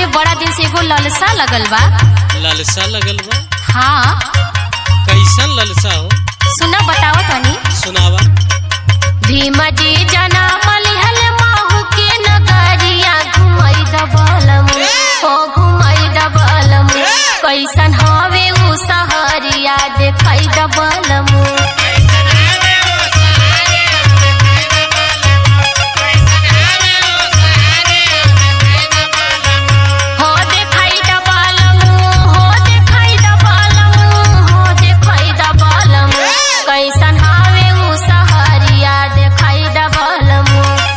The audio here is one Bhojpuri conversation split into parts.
बड़ा दिन से एगो ललसा लगल बा ललसा लगल बा हाँ कैसन ललसा हो सुना बतावा तनी सुनावा भीम जी जना मलिहल माहू के नगरिया घुमई दबलम हो घुमई दबलम कैसन हवे उ सहरिया देखई दबलम हो देखई दबलम हो देखई दबलम हो देखई दबलम कैसन हवे उ सहरिया देखई दबलम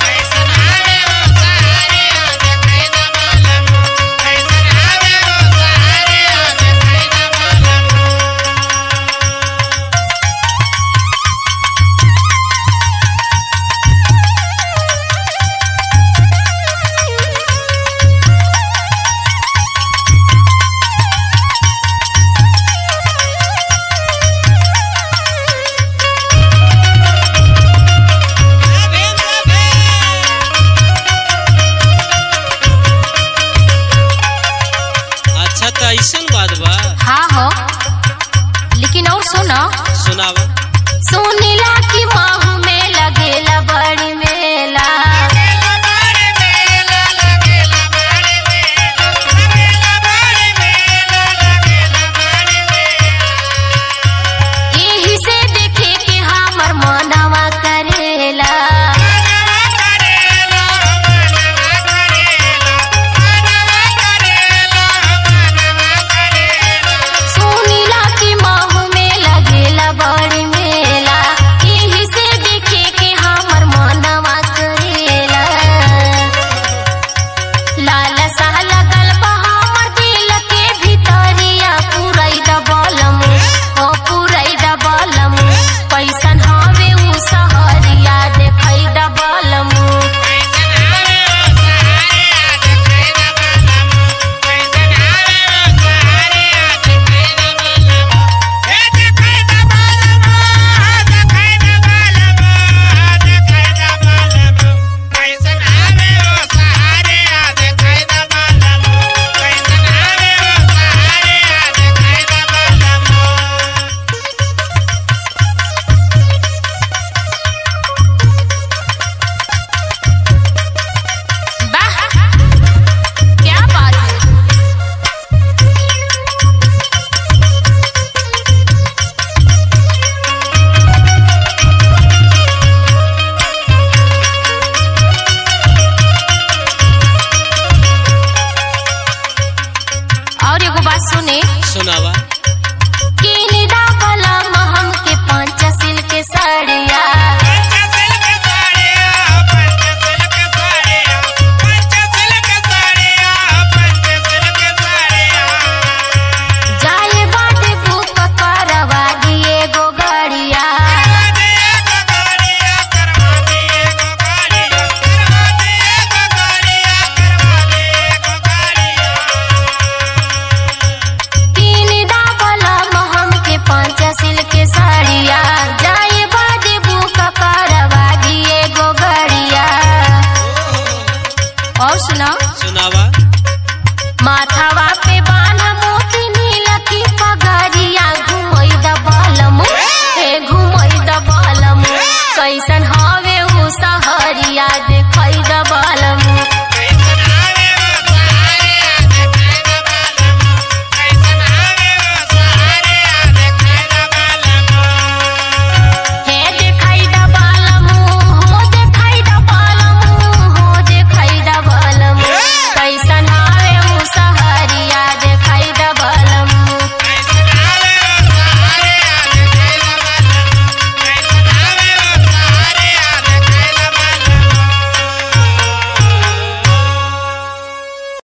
अच्छा तो ऐसन बात बा हाँ हो लेकिन और सुनो सुनावा सुनीला की माहू में लगेला बड़ी मेला यही से देखे के हमर मनवा करेला सुनीला की माहू में लगेला बड़ी मेला यही से देखे के हमर मनवा करेला लाल साह लगल बा हमर दिल के भितरिया पुरई दबलम ओ पुरई दबलम कैसन हवे उ सहरिया देखई दबलम वाह क्या बात है और एगो बात सुने सुनावा किन दाबला महम के पांच सिल्क साड़िया जाए बाटे बुक करवा दिए गो गाड़िया किन दाबला महम के पांच सिल्क साड़िया जाए बाटे बुक करवा दिए गो गाड़िया और सुना सुनावा माथावा पे